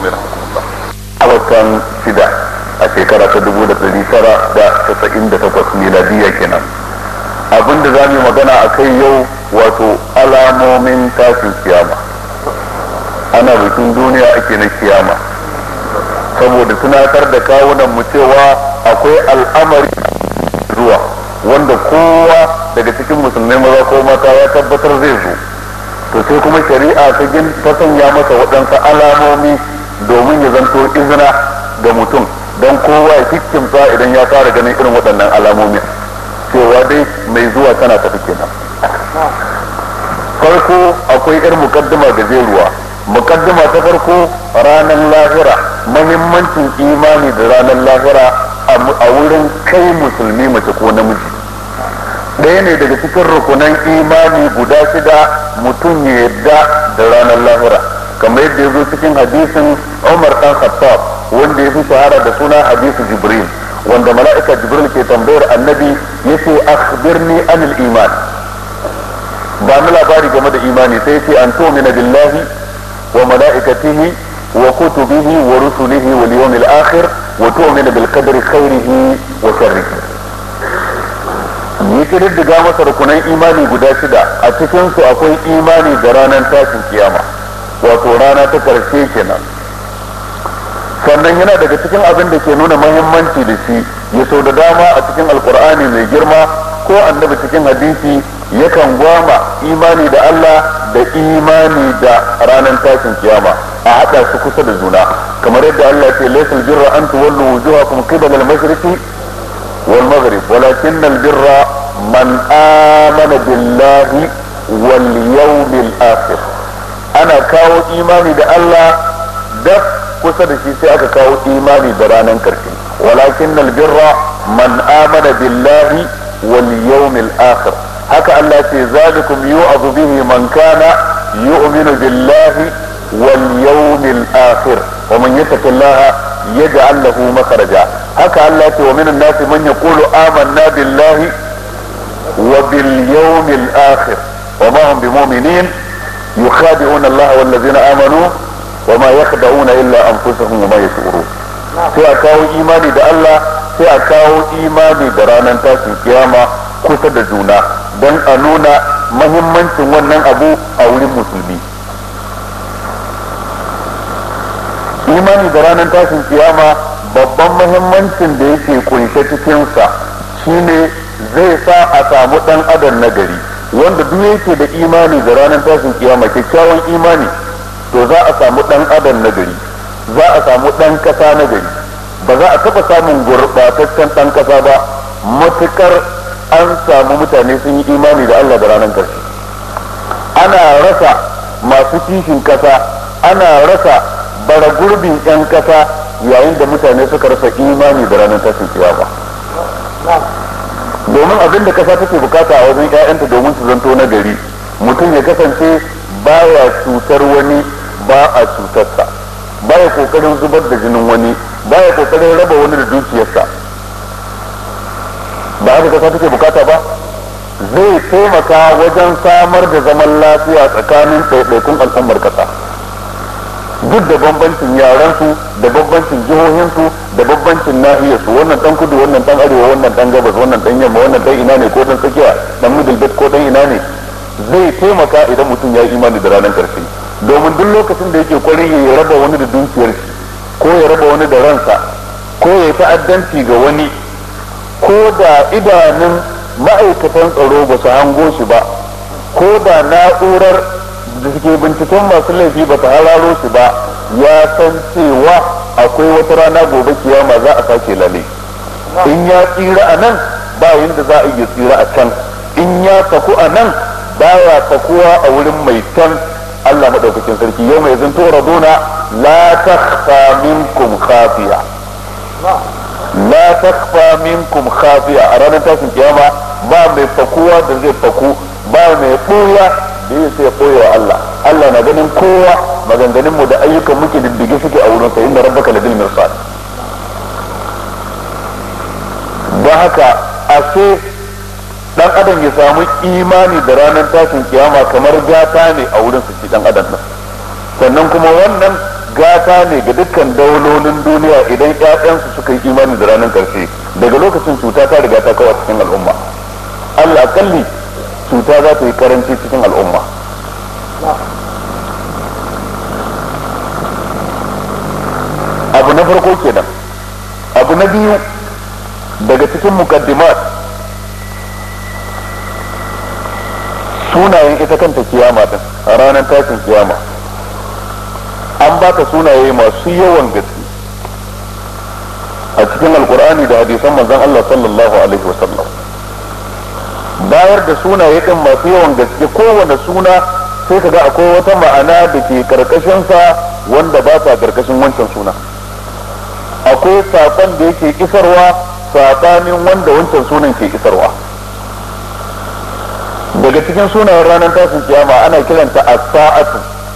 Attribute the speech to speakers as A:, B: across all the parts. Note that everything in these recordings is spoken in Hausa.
A: alaikum warahmatullah a watan shida a shekara ta dubu da ɗari tara da casa'in da takwas miladiya kenan abinda za mu yi magana a kai yau wato alamomin tashin kiyama ana bikin duniya ake na kiyama saboda tunatar da kawunan mu cewa akwai al'amari zuwa wanda kowa daga cikin musulmai maza ko mata ya tabbatar zai zo to sai kuma shari'a ta gin ta sanya masa waɗansu alamomi domin ya zanto izina ga mutum don kowa ya kikkimsa idan ya fara ganin irin waɗannan alamomin cewa dai mai zuwa tana tafi kenan farko akwai irin mukaddima gajeruwa mukaddima ta farko ranar lahira mahimmancin imani da ranar lahira a wurin kai musulmi mace ko namiji ɗaya ne daga cikin rukunan imani guda shida mutum ya yadda da ranar lahira kamar yadda ya zo cikin hadisin umar dan khattab wanda ya fi shahara da suna hadisu jibril wanda mala'ika jibril ke tambayar annabi ya ce akhbirni anil iman ba ni labari game da imani sai ce an tu'mina billahi wa mala'ikatihi wa kutubihi wa rusulihi wal yawmil akhir wa tu'mina bil qadri khairihi wa sharrihi ni kididdiga masa rukunan imani guda shida a cikin su akwai imani da ranar tashin kiyama wato rana ta karshe kenan sannan yana daga cikin abin da ke nuna mahimmanci da shi ya sau da dama a cikin alkur'ani mai girma ko annabi cikin hadisi yakan gwama imani da Allah da imani da ranar tashin kiyama a haɗa su kusa da juna kamar yadda Allah ce laysal birra an tuwallu wujuhakum qibala al-mashriqi wal maghrib walakin al-birra man amana billahi wal yawmil akhir ana kawo imani da Allah daf kusa da shi sai aka kawo imani da ranar karshe walakin albirra man amana billahi wal yawmil akhir haka Allah ce zalikum yu'adhu bihi man kana yu'minu billahi wal yawmil akhir wa man yattaqillaha yaj'al lahu makhraja haka Allah ce wa minan nasi man yaqulu amanna billahi wa bil yawmil akhir wa ma hum bimu'minin yukhadi'una Allah wal ladzina amanu وما يخدعون إلا أنفسهم وما يشعرون sai a kawo imani da Allah sai a kawo imani da ranar tashin kiyama kusa da juna don a nuna mahimmancin wannan abu a wurin musulmi imani da ranar tashin kiyama babban mahimmancin da yake kunshe cikinsa shine zai sa a samu dan adam nagari wanda duk yake da imani da ranar tashin kiyama kyakkyawan imani to za a samu ɗan adam na gari za a samu ɗan ƙasa na gari ba za a taɓa samun gurɓataccen ɗan ƙasa ba matuƙar an samu mutane sun yi imani da Allah da ranar ƙarshe ana rasa masu kishin ƙasa ana rasa bara gurbin 'yan ƙasa yayin da mutane suka rasa imani da ranar tashin kiyama domin abin da ƙasa take bukata a wajen 'ya'yanta domin su zanto na gari mutum ya kasance baya cutar wani ba a cutarsa baya kokarin zubar da jinin wani baya kokarin raba wani da dukiyarsa ba haka kasa take bukata ba zai taimaka wajen samar da zaman lafiya tsakanin ɗaiɗaikun al'ummar kasa duk da bambancin yaransu da bambancin jihohinsu da bambancin nahiyarsu wannan dan kudu wannan dan arewa wannan dan gabas wannan dan yamma wannan dan ina ne ko dan tsakiya dan middle belt ko dan ina ne zai taimaka idan mutum ya yi imani da ranar karshe domin duk lokacin da yake kwarin ya raba wani da dukiyar shi ko ya raba wani da ransa ko ya yi ta'addanci ga wani ko da idanun ma'aikatan tsaro ba su hango shi ba ko da na'urar da suke binciken masu laifi ba ta hararo shi ba ya san cewa akwai wata rana gobe kiyama za a sake lale in ya tsira a nan ba yadda za a iya tsira a can in ya saku a nan baya sakuwa a wurin mai can Allah madaukakin sarki yau mai zanto raduna la takhfa minkum khafiya la takhfa minkum khafiya a ranar tashin kiyama ba mai fakuwa da zai faku ba mai ɓuya da ya sai ɓoye wa Allah Allah na ganin kowa maganganun mu da ayyukan muke diddige suke a wurin sa inda rabbaka ladil mirsad don haka ashe dan adam ya samu imani da ranar tashin kiyama kamar gata ne a wurin su dan adam nan sannan kuma wannan gata ne ga dukkan daulolin duniya idan ƴaƴansu suka yi imani da ranar ƙarshe daga lokacin cuta ta riga ta kawo cikin al'umma Allah kalli cuta za ta yi karanci cikin al'umma abu na farko kenan abu na biyu daga cikin mukaddimat sunayen ita kanta kiyama din a ranar tashin kiyama an baka sunaye masu yawan gaske a cikin alkur'ani da hadisan manzon Allah sallallahu alaihi wasallam bayar da sunaye din masu yawan gaske kowane suna sai ka ga akwai wata ma'ana da ke karkashinsa wanda ba ta karkashin wancan suna akwai saƙon da yake isarwa saɓanin wanda wancan sunan ke isarwa daga cikin sunayen ranar tashin kiyama ana kiranta as-sa'atu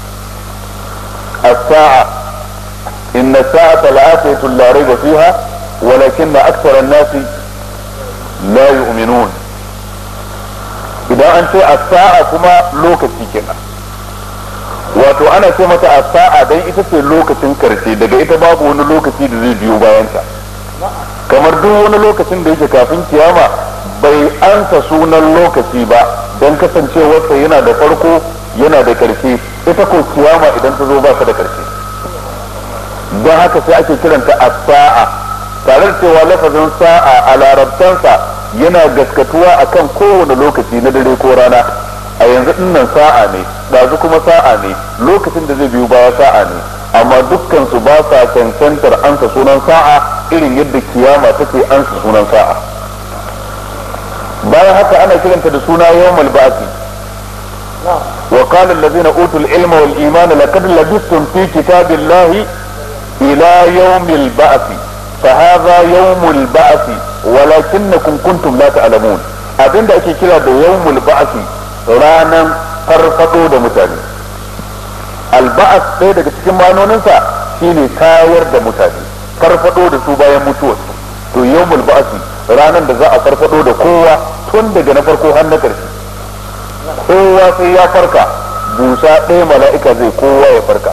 A: as-sa'a inna sa'ata la'atatu la rayba fiha walakin akthara an-nasi la yu'minun idan an ce as-sa'a kuma lokaci kenan wato ana ce mata as-sa'a dan ita ce lokacin karshe daga ita babu wani lokaci da zai biyo bayan ta kamar duk wani lokacin da yake kafin kiyama bai ansa sunan lokaci ba don kasancewarsa yana da farko yana da karshe ita ko kiyama idan ta zo ba ta da karshe don haka sai ake kiranta as-sa'a tare da cewa lafazin sa'a a larabtansa yana gaskatuwa akan kowane lokaci na dare ko rana a yanzu dinnan sa'a ne ɗazu kuma sa'a ne lokacin da zai biyu baya sa'a ne amma dukkan su ba sa cancantar ansa sunan sa'a irin yadda kiyama take ansa sunan sa'a bayan haka ana kiranta da suna yawmal ba'thi wa qala allazina utul ilma wal imana laqad labistum fi kitabillahi ila yawmil ba'thi fa hadha yawmul ba'thi walakinnakum kuntum la ta'lamun abinda ake kira da yawmul ba'thi ranan farfado da mutane alba'as ɗaya daga cikin manoninsa shine tayar da mutane farfado da su bayan mutuwarsu to yawmul ba'si ranar da za a farfado da kowa tun daga na farko har na ƙarshe kowa sai ya farka busa ɗaya mala'ika zai kowa ya farka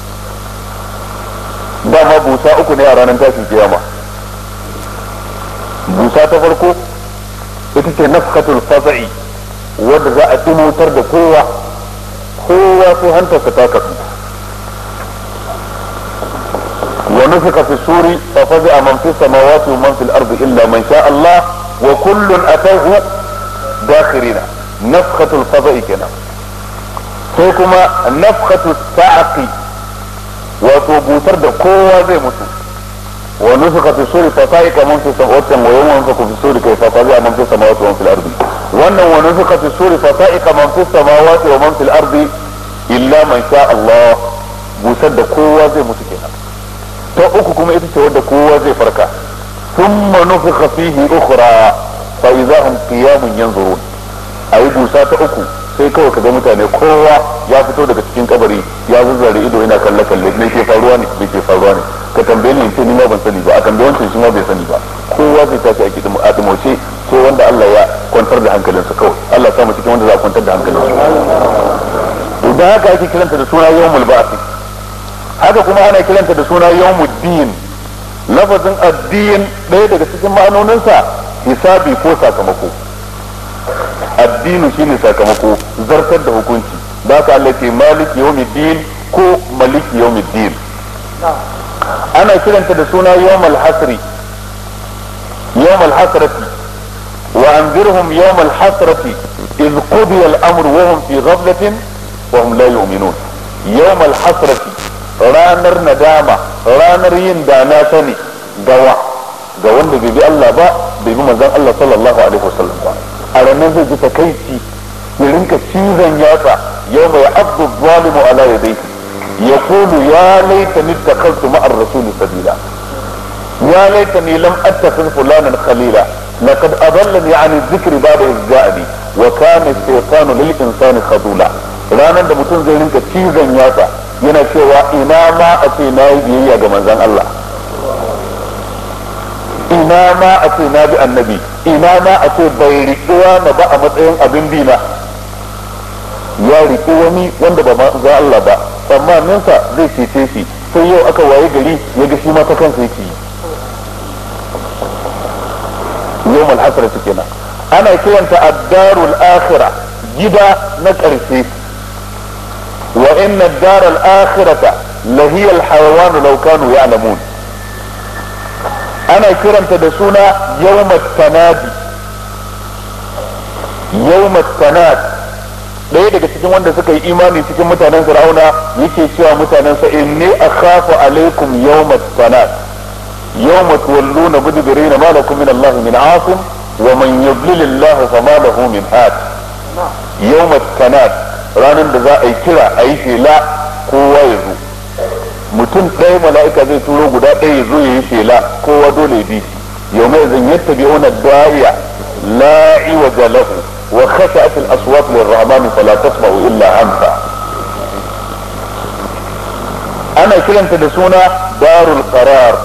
A: dama busa uku ne a ranar tashin kiyama busa ta farko ita ce nafkatul fasa'i wadda za a tumutar da kowa kowa sai hantarsa ta kasu ونفخ في السور ففزع من في السماوات ومن في الارض الا من شاء الله وكل اتوه داخرين نفخة الفضاء كنا sai kuma nafkhatu sa'aqi wato busar da kowa zai mutu wa nufika fi suri fa sa'iqa man fi samawati wa yawma yunfaku fi suri kayfa fazi'a man fi samawati wa man fil ardi wannan wa nufika fi suri fa sa'iqa man fi samawati wa man fil ardi illa man sha Allah busar da kowa zai mutu kenan ta uku kuma ita ce wadda kowa zai farka thumma nufika fihi ukhra fa idza hum qiyamun yanzurun ayi busa ta uku sai kawai ka ga mutane kowa ya fito daga cikin kabari ya zazzare ido yana kalle kalle me ke faruwa ne me ke faruwa ne ka tambaye ni ce ni ma ban sani ba a tambaye wancan shi ma bai sani ba kowa zai tashi a kidim a dimoce sai wanda Allah ya kwantar da hankalinsa kawai Allah ya sa mu cikin wanda za a kwantar da hankalinsa idan haka ake kiranta da suna yawmul ba'th haka kuma ana kiranta da suna yawmuddin lafazin addin ɗaya daga cikin ma'anoninsa hisabi ko sakamako addinu shine sakamako zartar da hukunci da ka Allah ke maliki yawmiddin ko maliki yawmiddin ana kiranta da suna yawmal hasri yawmal hasrati wa anzirhum yawmal hasrati إذ قضي الأمر وهم في غفلة وهم لا يؤمنون يوم الحسرة ranar nadama ranar yin da na sani gawa ga wanda bai bi Allah ba bai bi manzon Allah sallallahu alaihi wasallam ba a ranar zai ji takaici ya rinka cizon yatsa yau mai abdu zalimu ala yadayhi ya kulu ya laitani takaltu ma'ar rasuli sabila ya laitani lam attakhidh fulanan khalila laqad adallani an dhikri ba'da idh ja'ani wa kana shaytanu lil insani khadula ranar da mutum zai rinka cizon yatsa yana cewa ina ma a ce na yi biyayya ga manzon Allah ina ma a ce na bi annabi ina ma a ce bai riƙuwa na ba a matsayin abin bina ya riƙi wani wanda ba manzon Allah ba tsammaninsa zai cece shi sai yau aka waye gari ya ga shi ma ta kansa yake yi yau malhasara su kenan ana kiranta addarul akhira gida na ƙarshe wa inna daral akhirata lahiya alhayawan law kanu ya'lamun ana kiranta da suna yawmat tanadi yawmat tanad ɗaya daga cikin wanda suka yi imani cikin mutanen fir'auna yake cewa mutanen sa inni akhafu alaikum yawmat tanad yawma tuwalluna mudbirina ma lakum min Allah min asim wa man yudlil Allah fama lahu min had yawmat tanad ranar da za a yi kira a yi shela kowa ya zo mutum ɗaya mala'ika zai turo guda ɗaya ya zo ya yi shela kowa dole ya bi shi yau mai zan yadda bi wani da'iya la iwaja lahu wa khashat al aswat lir rahman fala tasma'u illa hamsa ana kiranta da suna darul qarar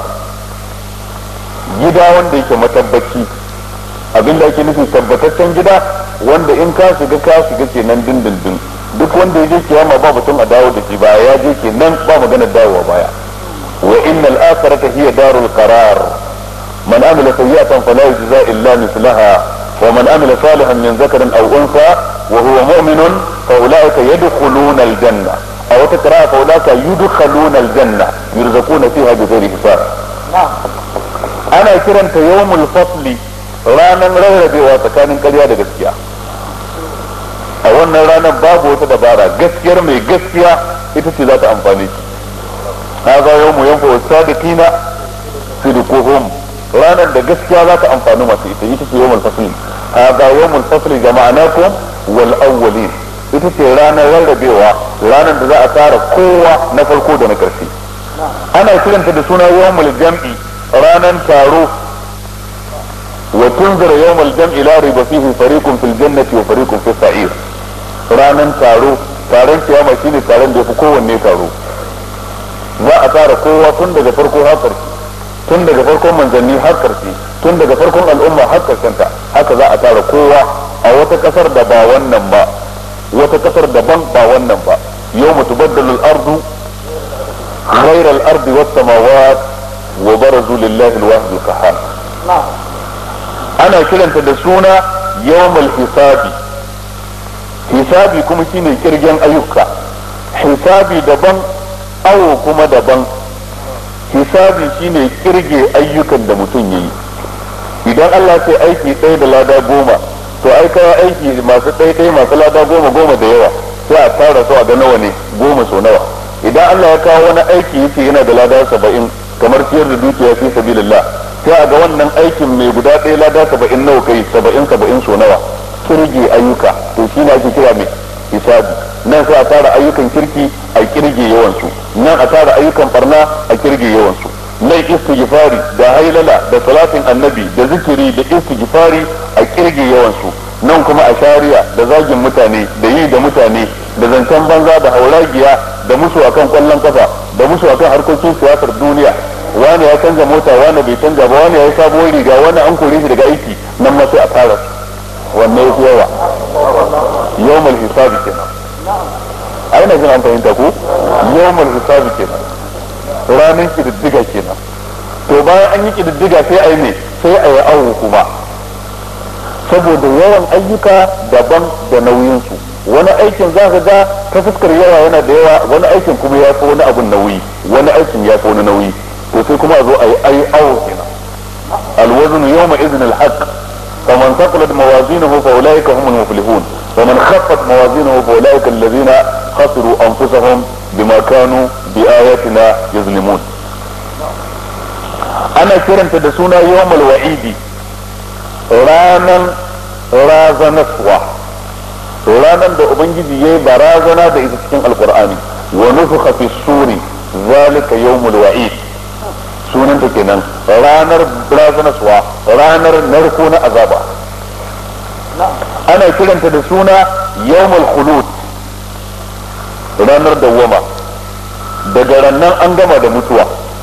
A: gida wanda yake matabbaci abinda ake nufi tabbataccen gida wanda in ka shiga ka shiga kenan dindindin duk wanda ya je kiyama ba mutum a dawo da shi ba ya je kenan ba magana dawowa baya wa innal akhirata hiya darul qarar man amila sayyi'atan fala yujza illa mithlaha wa man amila salihan min zakarin aw unsa wa huwa mu'minun fa ulaika yadkhuluna al janna aw taqra fa ulaika yudkhaluna al janna yurzaquna fiha bighairi hisab ana kiranta yawmul fasli ranan rarrabewa tsakanin ƙarya da gaskiya a wannan ranar babu wata dabara gaskiyar mai gaskiya ita ce za ta amfani shi haza yau mu yanfa wasu sadiqina sidquhum ranar da gaskiya za ta amfani masu ita ita ce yawmul fasli haza yawmul fasli jama'anakum wal awwalin ita ce ranar rarrabewa ranar da za a tsara kowa na farko da na ƙarshe ana kiranta da suna yawmul jam'i ranar taro وتنذر يوم الجمع لا ريب فيه فريق في الجنة وفريق في السعير ranan taro taron kiyama shine taron da ya fi kowanne taro za a tara kowa tun daga farko har ƙarshe tun daga farkon manzanni har ƙarshe tun daga farkon al'umma har ƙarshenta haka za a tara kowa a wata ƙasar da ba wannan ba wata ƙasar daban ba wannan ba yau mutu baddalu ardu ghayra al-ardi was samawat wa barazu lillahi al-wahid al-qahhar ana kiranta da suna yawmal hisabi hisabi kuma shine kirgen ayyuka hisabi daban awo kuma daban hisabi shine kirge ayyukan da mutum yayi idan Allah ce aiki ɗaya da lada goma to ai kawo aiki masu ɗaya ɗaya masu lada goma goma da yawa sai a tara su a ga nawa ne goma so nawa idan Allah ya kawo wani aiki yace yana da lada saba'in kamar ciyar da dukiya fi sabilillah sai a ga wannan aikin mai guda ɗaya lada saba'in nawa kai saba'in saba'in so nawa kirge ayyuka to shi ne ake kira mai hisabi nan sai a tara ayyukan kirki a kirge yawansu nan a tara ayyukan barna a kirge yawansu nan istighfari da hailala da salatin annabi da zikiri da istighfari a kirge yawansu nan kuma a shari'a da zagin mutane da yi da mutane da zancen banza da hauragiya da musu akan kwallon kafa da musu akan harkokin siyasar duniya wani ya canza mota wani bai canza ba wani ya yi sabuwar riga wani an kore shi daga aiki nan ma sai a tara wannan ya fi yawa yawmal hisabi kenan ai na jin an fahimta ko yawmal hisabi kenan ranar kididdiga kenan to bayan an yi kididdiga sai a yi ne sai a yi awo kuma saboda yawan ayyuka daban da nauyinsu wani aikin za ka ga ta fuskar yawa yana da yawa wani aikin kuma ya fi wani abun nauyi wani aikin ya fi wani nauyi to sai kuma a zo a yi ayi awo kenan alwaznu yawma idhin alhaq faman thaqulat mawazinuhu fa ulaika humul muflihun wa man khaffat mawazinuhu fa ulaika alladhina khasiru anfusahum bima kanu bi ayatina yazlimun ana kiranta da suna yawmul wa'idi ranan razanaswa ranan da ubangiji yayi barazana da ita cikin alqur'ani wa nufukha fi suri zalika yawmul wa'id sunanta kenan ranar razanaswa ranar narko na azaba ana kiranta da suna yawmul khulud ranar dawwama daga rannan an gama da mutuwa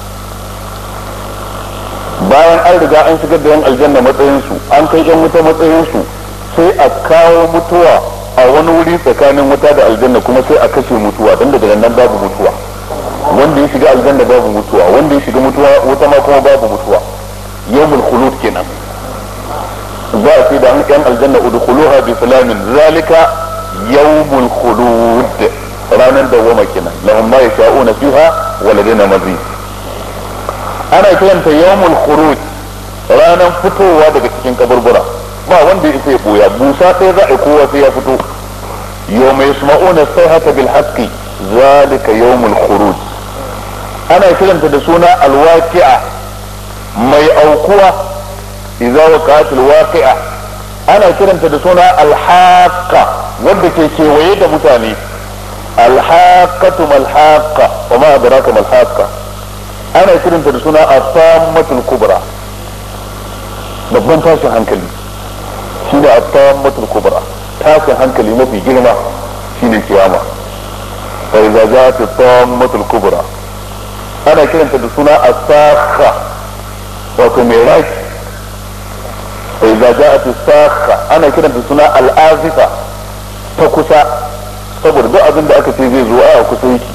A: bayan an riga an shigar da yan aljanna matsayinsu an kai yan wuta matsayinsu sai a kawo mutuwa a wani wuri tsakanin wuta da aljanna kuma sai a kashe mutuwa don daga nan babu mutuwa wanda ya ya shiga aljanna babu mutuwa wanda ya shiga mutuwa wata ma kuma babu mutuwa yawmul khulud kenan za a ce da an yan aljanna udkhuluha bi salamin zalika yawmul khulud ranar dawwama kenan lahum ma yasha'una fiha wa ladaina mazid ana kiranta yawmul khuruj ranar fitowa daga cikin kaburbura ba wanda ya ya boya busa ɗaya za a kowa sai ya fito yawma yasma'una sayhata bil haqqi zalika yawmul khuruj ana kiranta da suna alwaqi'a mai aukuwa idza waqa'at alwaqi'a ana kiranta da suna alhaqa wanda ke kewaye da mutane alhaqatu malhaqa wa ma adraka malhaqa ana kiranta da suna asammatul kubra babban tashin hankali shine asammatul kubra tashin hankali mafi girma shine kiyama fa idza ja'at asammatul kubra ana kiranta da suna asakha wato mai raki fa idza ja'at asakha ana kiranta da suna al'azifa ta kusa saboda duk abin da aka ce zai zo a kusa yake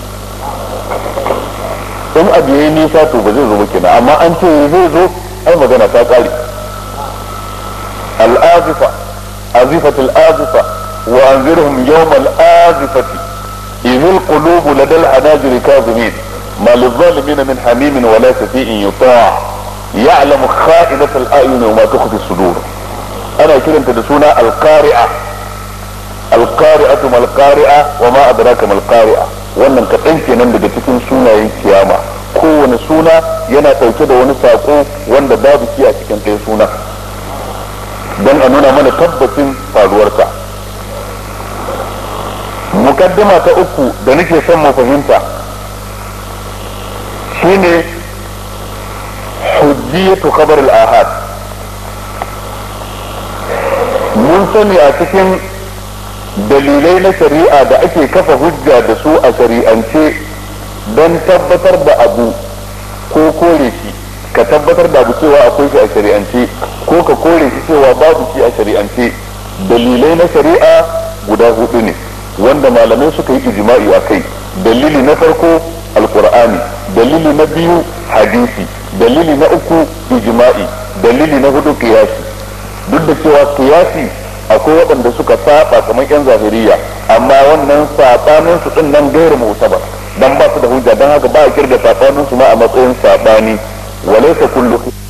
A: in abu yayi nisa to ba zai zo ba kenan amma an ce zai zo ai magana ta kare al'azifa azifatul azifa wa anzirhum yawmal azifati idh al-qulub lada al-hanajir kazimin ما للظالمين من حميم ولا شفيع يطاع يعلم خائنة الأعين وما تخفي الصدور أنا كده تدسونا القارئة القارئة ما القارئة وما أدراك ما القارئة wannan kaɗan kenan daga cikin sunayen kiyama kowane suna yana ɗauke da wani saƙo wanda babu shi a cikin ɗaya suna don a nuna mana tabbacin faruwarsa mukaddima ta uku da nake son mu fahimta shine hujjiyatu khabar al-ahad mun sani a cikin dalilai na shari'a da ake kafa hujja da su a shari'ance don tabbatar da abu ko kore shi ka tabbatar da abu cewa akwai shi a shari'ance ko ka kore shi cewa babu shi a shari'ance dalilai na shari'a guda hudu ne wanda malamai suka yi ijma'i a kai dalili na farko alkur'ani dalili na biyu hadisi dalili na uku ijma'i dalili na hudu kiyasi duk da cewa kiyasi akwai waɗanda suka saba kamar yan zahiriya amma wannan sabanin su din nan gairu mu'tabar dan ba su da hujja dan haka ba a kirga sabanin su ma a matsayin sabani walaysa kullu